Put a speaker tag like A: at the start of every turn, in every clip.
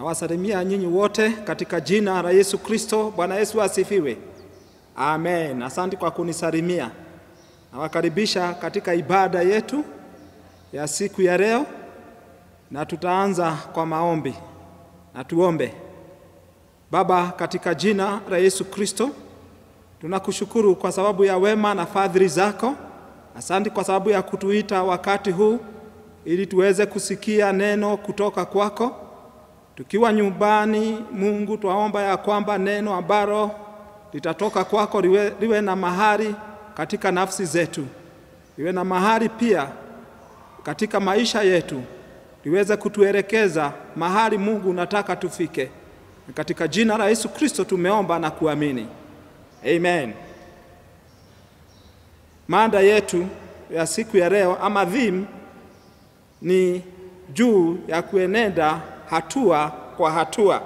A: Nawasalimia nyinyi wote katika jina la Yesu Kristo. Bwana Yesu asifiwe. Amen. Asante kwa kunisalimia. Nawakaribisha katika ibada yetu ya siku ya leo, na tutaanza kwa maombi. Na tuombe. Baba, katika jina la Yesu Kristo, tunakushukuru kwa sababu ya wema na fadhili zako. Asante kwa sababu ya kutuita wakati huu ili tuweze kusikia neno kutoka kwako. Tukiwa nyumbani, Mungu, twaomba ya kwamba neno ambalo litatoka kwako liwe, liwe na mahali katika nafsi zetu, liwe na mahali pia katika maisha yetu, liweze kutuelekeza mahali Mungu unataka tufike. Katika jina la Yesu Kristo tumeomba na kuamini, amen. Mada yetu ya siku ya leo ama theme ni juu ya kuenenda hatua kwa hatua,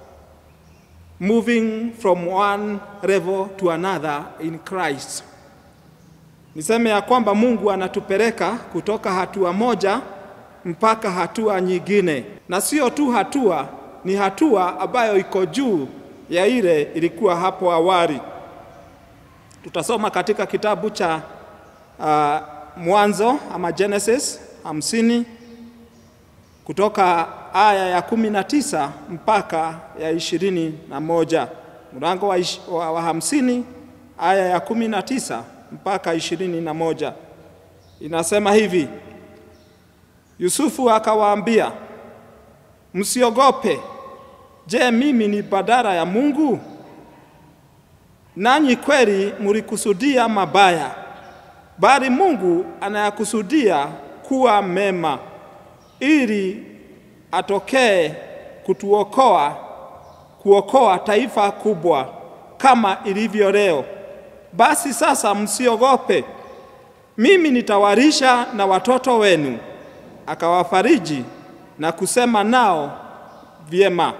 A: moving from one level to another in Christ. Niseme ya kwamba Mungu anatupeleka kutoka hatua moja mpaka hatua nyingine, na sio tu hatua, ni hatua ambayo iko juu ya ile ilikuwa hapo awali. Tutasoma katika kitabu cha uh, Mwanzo ama Genesis hamsini kutoka aya ya kumi na tisa mpaka ya ishirini na moja mlango wa, ish, wa, wa hamsini aya ya kumi na tisa mpaka ishirini na moja inasema hivi: Yusufu akawaambia, msiogope. Je, mimi ni badala ya Mungu? Nanyi kweli mlikusudia mabaya, bali Mungu anayakusudia kuwa mema, ili atokee kutuokoa, kuokoa taifa kubwa kama ilivyo leo. Basi sasa msiogope, mimi nitawalisha na watoto wenu. Akawafariji na kusema nao vyema.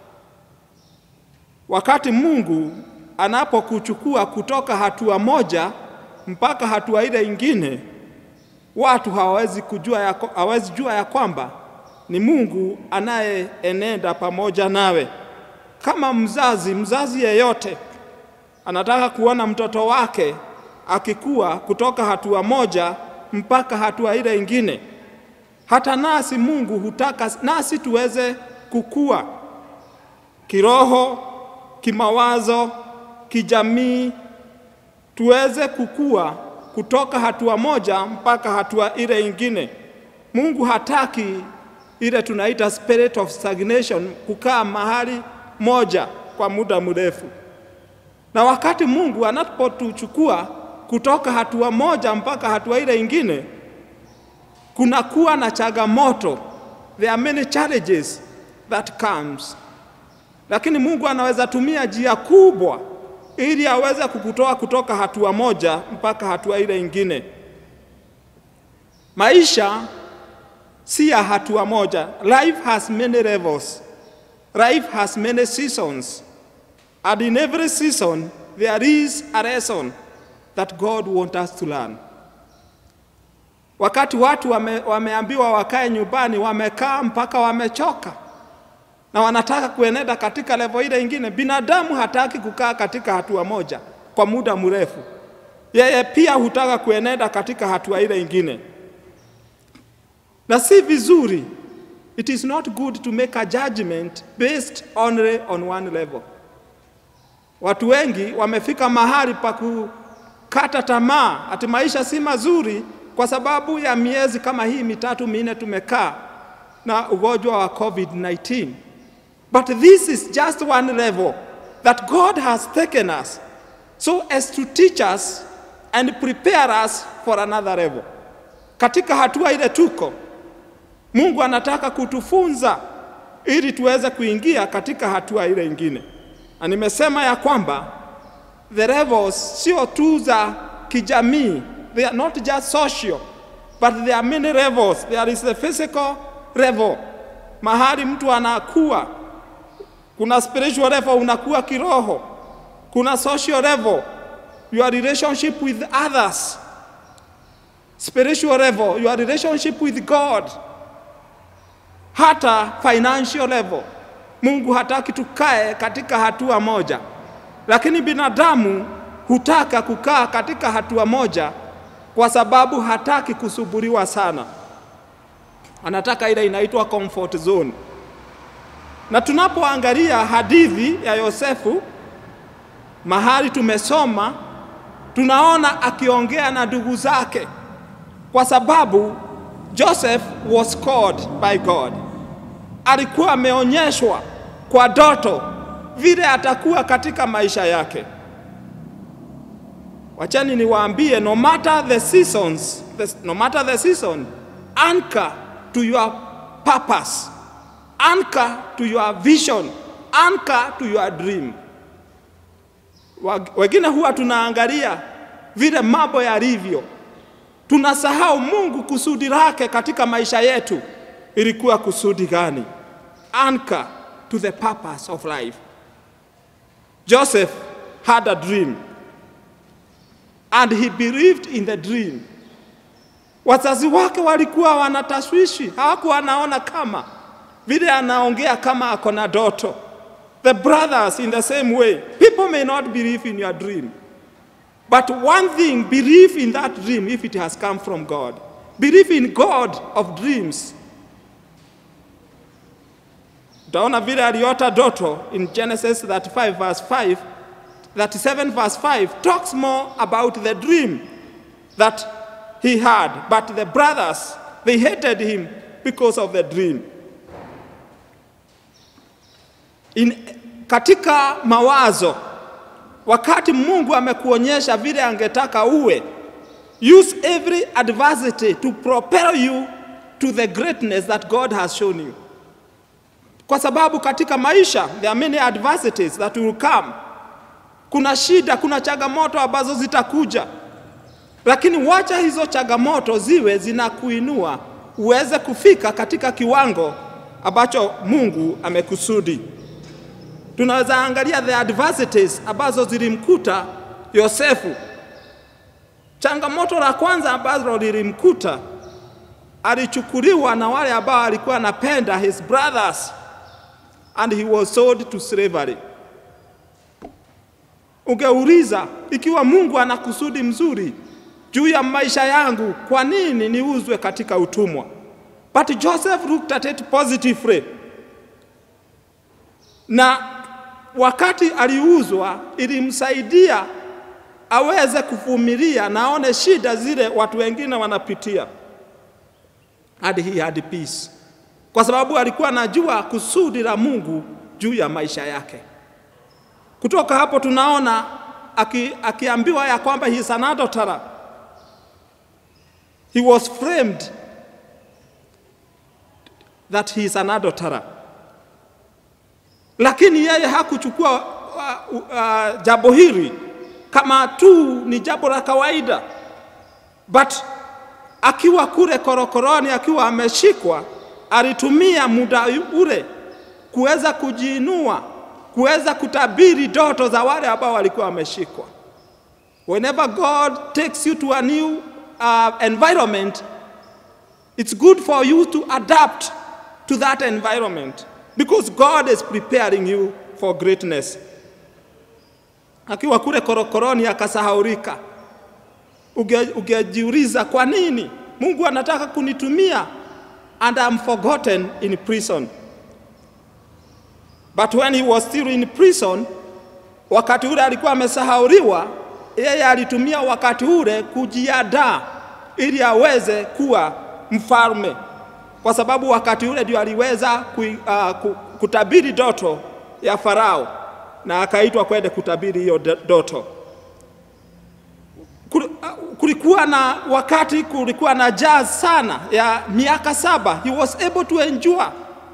A: Wakati Mungu anapokuchukua kutoka hatua moja mpaka hatua ile ingine, watu hawawezi kujua ya, hawawezi jua ya kwamba ni Mungu anayeenenda pamoja nawe. Kama mzazi, mzazi yeyote anataka kuona mtoto wake akikua kutoka hatua moja mpaka hatua ile ingine. Hata nasi Mungu hutaka nasi tuweze kukua kiroho, kimawazo, kijamii, tuweze kukua kutoka hatua moja mpaka hatua ile ingine. Mungu hataki ile tunaita spirit of stagnation, kukaa mahali moja kwa muda mrefu. Na wakati Mungu anapotuchukua kutoka hatua moja mpaka hatua ile ingine, kunakuwa na changamoto, there are many challenges that comes, lakini Mungu anaweza tumia njia kubwa ili aweze kukutoa kutoka hatua moja mpaka hatua ile ingine. Maisha si ya hatua moja. Life has many levels. Life has many seasons. And in every season, there is a lesson that God wants us to learn. Wakati watu wame, wameambiwa wakae nyumbani, wamekaa mpaka wamechoka na wanataka kuenenda katika levo ile ingine. Binadamu hataki kukaa katika hatua moja kwa muda mrefu, yeye pia hutaka kuenenda katika hatua ile ingine, na si vizuri. It is not good to make a judgment based only on one level. Watu wengi wamefika mahali pa kukata tamaa, ati maisha si mazuri kwa sababu ya miezi kama hii mitatu minne tumekaa na ugonjwa wa COVID-19. But this is just one level that God has taken us so as to teach us and prepare us for another level. Katika hatua ile tuko, Mungu anataka kutufunza ili tuweze kuingia katika hatua ile ingine. Na nimesema ya kwamba the levels sio tu za kijamii, they are not just social, but there are many levels. There is the physical level, mahali mtu anakuwa kuna spiritual level, unakuwa kiroho. Kuna social level, your relationship with others. Spiritual level, your relationship with God. Hata financial level, Mungu hataki tukae katika hatua moja, lakini binadamu hutaka kukaa katika hatua moja kwa sababu hataki kusuburiwa sana, anataka ile inaitwa comfort zone. Na tunapoangalia hadithi ya Yosefu mahali tumesoma, tunaona akiongea na ndugu zake, kwa sababu Joseph was called by God. Alikuwa ameonyeshwa kwa ndoto vile atakuwa katika maisha yake. Wachani niwaambie, no matter the seasons, the, no matter the season, anchor to your purpose, anchor to your vision, anchor to your dream. Wengine huwa tunaangalia vile mambo yalivyo, tunasahau Mungu kusudi lake katika maisha yetu ilikuwa kusudi gani? Anchor to the purpose of life. Joseph had a dream and he believed in the dream. Wazazi wake walikuwa wanatashwishi, hawakuwa wanaona kama vile anaongea kama ako na ndoto. The brothers in the same way. People may not believe in your dream. But one thing, believe in that dream if it has come from God. Believe in God of dreams. Utaona vile aliota ndoto in Genesis 35 verse 5, 37 verse 5 talks more about the dream that he had. But the brothers, they hated him because of the dream. In, katika mawazo wakati Mungu amekuonyesha vile angetaka uwe, use every adversity to propel you to the greatness that God has shown you. Kwa sababu katika maisha there are many adversities that will come. Kuna shida, kuna changamoto ambazo zitakuja, lakini wacha hizo changamoto ziwe zinakuinua uweze kufika katika kiwango ambacho Mungu amekusudi. Tunaweza angalia the adversities ambazo zilimkuta Yosefu. Changamoto la kwanza ambalo lilimkuta, alichukuliwa na wale ambao alikuwa anapenda his brothers and he was sold to slavery. Ungeuliza, ikiwa Mungu ana kusudi mzuri juu ya maisha yangu, kwa nini niuzwe katika utumwa? But Joseph looked at it positively. Na wakati aliuzwa ilimsaidia aweze kuvumilia na aone shida zile watu wengine wanapitia, and he had peace, kwa sababu alikuwa anajua kusudi la Mungu juu ya maisha yake. Kutoka hapo tunaona aki, akiambiwa ya kwamba he is an adulterer. He was framed that he is an adulterer lakini yeye hakuchukua uh, uh, jambo hili kama tu ni jambo la kawaida, but akiwa kule korokoroni, akiwa ameshikwa, alitumia muda ule kuweza kujiinua, kuweza kutabiri ndoto za wale ambao walikuwa wameshikwa. Whenever God takes you to a new uh, environment, it's good for you to adapt to that environment because God is preparing you for greatness. Akiwa kule korokoroni akasahaurika, ungejiuliza kwa nini Mungu anataka kunitumia and I'm forgotten in prison. But when he was still in prison, wakati ule alikuwa amesahauriwa, yeye alitumia wakati ule kujiandaa ili aweze kuwa mfalme kwa sababu wakati ule ndio aliweza ku, uh, kutabiri ndoto ya Farao na akaitwa kwenda kutabiri hiyo ndoto. Kulikuwa na wakati, kulikuwa na njaa sana ya miaka saba, he was able to endure,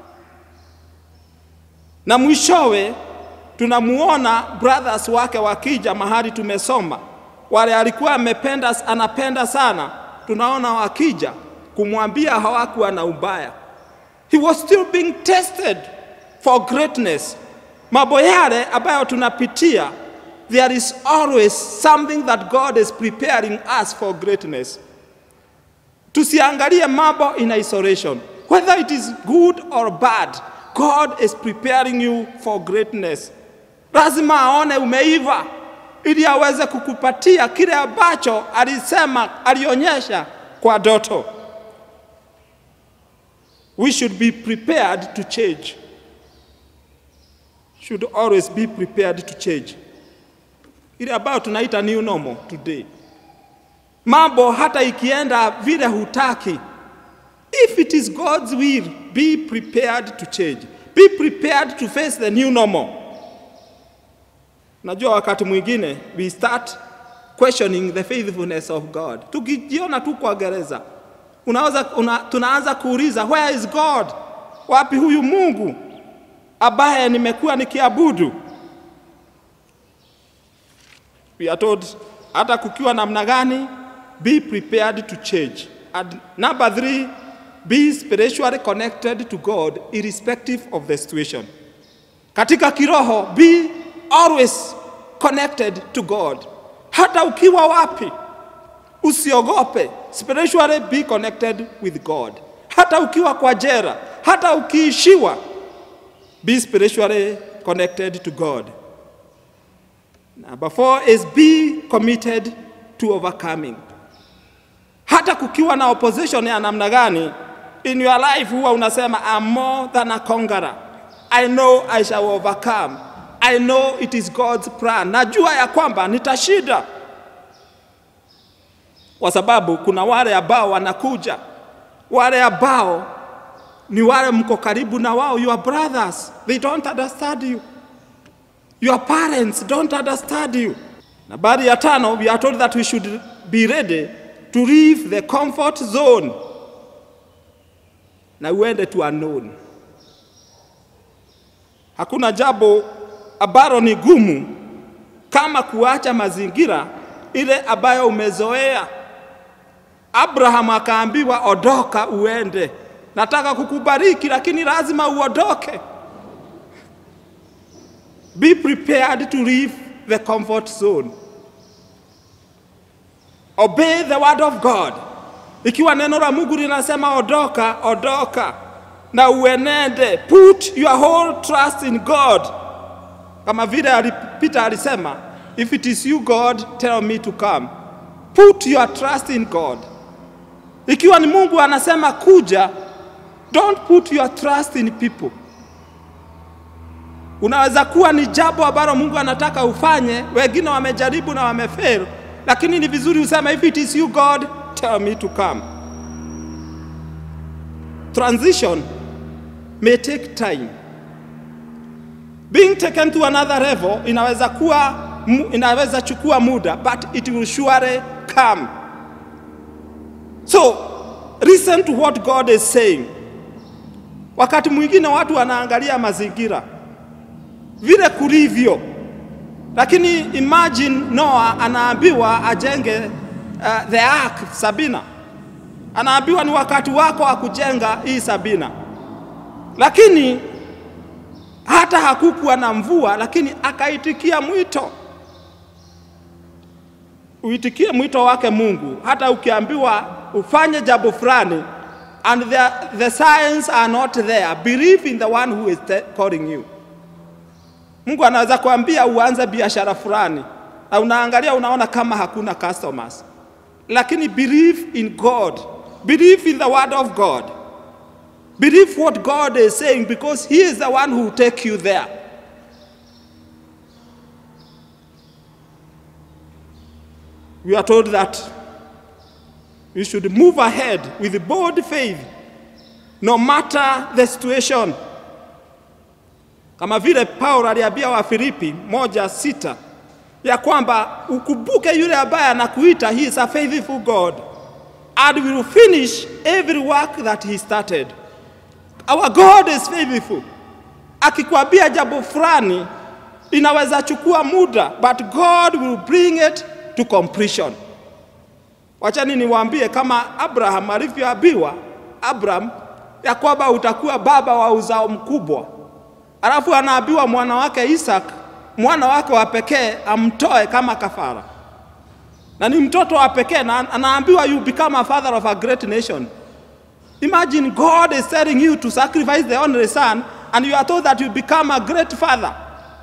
A: na mwishowe tunamuona brothers wake wakija mahali tumesoma, wale alikuwa amependa, anapenda sana, tunaona wakija kumwambia hawakuwa na ubaya. He was still being tested for greatness. Mambo yale ambayo tunapitia, there is always something that God is preparing us for greatness. Tusiangalie mambo in isolation, whether it is good or bad. God is preparing you for greatness. Lazima aone umeiva ili aweze kukupatia kile ambacho alisema, alionyesha kwa doto. We should be prepared to change. Should always be prepared to change. Ile ambayo tunaita new normal today. Mambo hata ikienda vile hutaki, if it is God's will, be prepared to change. Be prepared to face the new normal. Najua wakati mwingine we start questioning the faithfulness of God. Tukijiona tu kwa gereza, unaweza una, tunaanza kuuliza where is God? Wapi huyu Mungu ambaye nimekuwa nikiabudu? We are told hata kukiwa namna gani, be prepared to change. And number three, be spiritually connected to God irrespective of the situation. Katika kiroho, be always connected to God. Hata ukiwa wapi, usiogope. Spiritually be connected with God. Hata ukiwa kwa jera, hata ukiishiwa, be spiritually connected to God. Number four is be committed to overcoming. Hata kukiwa na opposition ya namna gani, in your life huwa unasema I'm more than a conqueror. I know I shall overcome. I know it is God's plan. Najua ya kwamba nitashinda, kwa sababu kuna wale ambao wanakuja, wale ambao ni wale mko karibu na wao, your brothers, they don't understand you. Your parents don't understand you. Nambari ya tano, we are told that we should be ready to leave the comfort zone na uende to unknown. Hakuna jambo ambalo ni gumu kama kuacha mazingira ile ambayo umezoea. Abraham akaambiwa ondoka, uende, nataka kukubariki, lakini lazima uondoke. Be prepared to leave the comfort zone. Obey the word of God. Ikiwa neno la Mungu linasema ondoka, ondoka na uenende. Put your whole trust in God. Kama vile Peter alisema, if it is you God, tell me to come. Put your trust in God. Ikiwa ni Mungu anasema kuja, don't put your trust in people. Unaweza kuwa ni jambo ambalo Mungu anataka ufanye, wengine wamejaribu na wamefail, lakini ni vizuri useme if it is you God, tell me to come. Transition may take time. Being taken to another level inaweza kuwa inaweza chukua muda, but it will surely come. So, listen to what God is saying. Wakati mwingine watu wanaangalia mazingira vile kulivyo, lakini imagine Noah anaambiwa ajenge uh, the ark Sabina, anaambiwa ni wakati wako wa kujenga hii Sabina, lakini hata hakukuwa na mvua, lakini akaitikia mwito. Uitikie mwito wake Mungu, hata ukiambiwa ufanye jambo fulani and the, the signs are not there, believe in the one who is calling you. Mungu anaweza kuambia uanze biashara fulani na unaangalia unaona kama hakuna customers, lakini believe in God, believe in the word of God, believe what God is saying because he is the one who will take you there. We are told that we should move ahead with bold faith no matter the situation kama vile Paulo aliambia Wafilipi moja sita ya kwamba ukumbuke yule ambaye anakuita, he is a faithful God and will finish every work that he started. Our God is faithful. Akikwambia jambo fulani inaweza chukua muda, but God will bring it to completion. Wachani niwaambie kama Abraham alivyoambiwa Abraham ya kwamba utakuwa baba wa uzao mkubwa alafu anaambiwa mwana wake Isaac, mwana wake wa pekee amtoe kama kafara, na ni mtoto wa pekee, na anaambiwa you become a father of a great nation. Imagine God is telling you to sacrifice the only son, and you are told that you become a great father.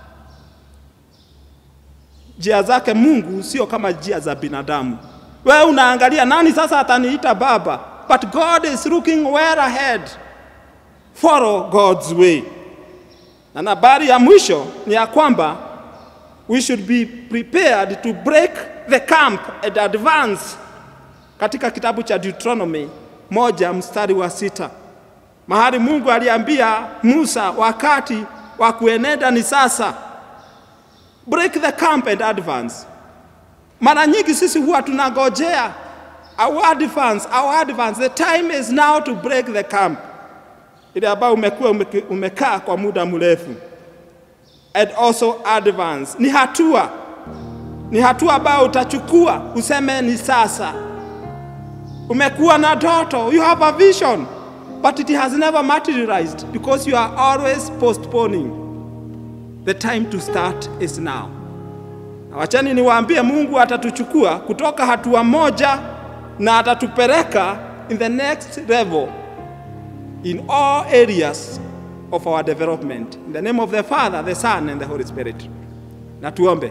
A: Njia zake Mungu sio kama njia za binadamu. Wewe unaangalia nani sasa ataniita baba, but God is looking well ahead. Follow God's way. Na habari ya mwisho ni ya kwamba we should be prepared to break the camp and advance, katika kitabu cha Deuteronomy moja mstari wa sita mahali Mungu aliambia Musa wakati wa kuenenda ni sasa, break the camp and advance. Mara nyingi sisi huwa tunagojea our advance, our advance. The time is now to break the camp, ile ambayo umekuwa umekaa kwa muda mrefu. And also advance ni hatua, ni hatua ambayo utachukua useme ni sasa. Umekuwa na ndoto, you have a vision but it has never materialized because you are always postponing. The time to start is now. Na wachani niwaambie, Mungu atatuchukua kutoka hatua moja na atatupeleka in the next level in all areas of our development. In the name of the Father, the Son and the Holy Spirit. Na tuombe.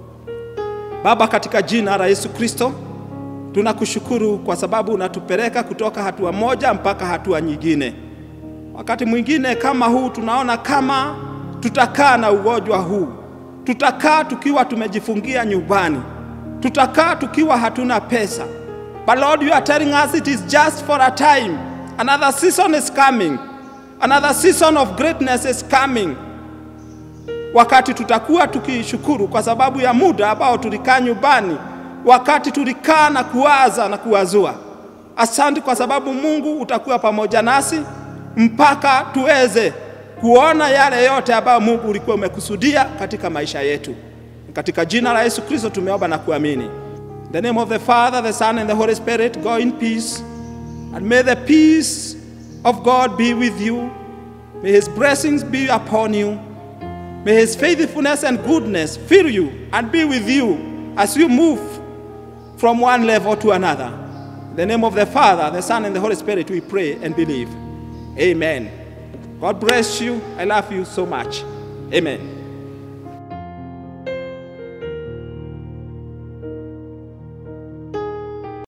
A: Baba, katika jina la Yesu Kristo, tunakushukuru kwa sababu unatupeleka kutoka hatua moja mpaka hatua nyingine. Wakati mwingine kama huu tunaona kama tutakaa na ugonjwa huu, tutakaa tukiwa tumejifungia nyumbani, tutakaa tukiwa hatuna pesa. But Lord, you are telling us it is just for a time. Another season is coming. Another season of greatness is coming. Wakati tutakuwa tukishukuru kwa sababu ya muda ambao tulikaa nyumbani wakati tulikaa na kuwaza na kuwazua. Asante kwa sababu Mungu utakuwa pamoja nasi mpaka tuweze kuona yale yote ambayo Mungu ulikuwa umekusudia katika maisha yetu. Katika jina la Yesu Kristo tumeomba na kuamini. In the name of the Father, the Son and the Holy Spirit, go in peace. And may the peace of God be with you. May his blessings be upon you. May his faithfulness and goodness fill you and be with you as you move from one level to another. In the name of the Father, the Son, and the Holy Spirit, we pray and believe. Amen. God bless you. I love you so much. Amen.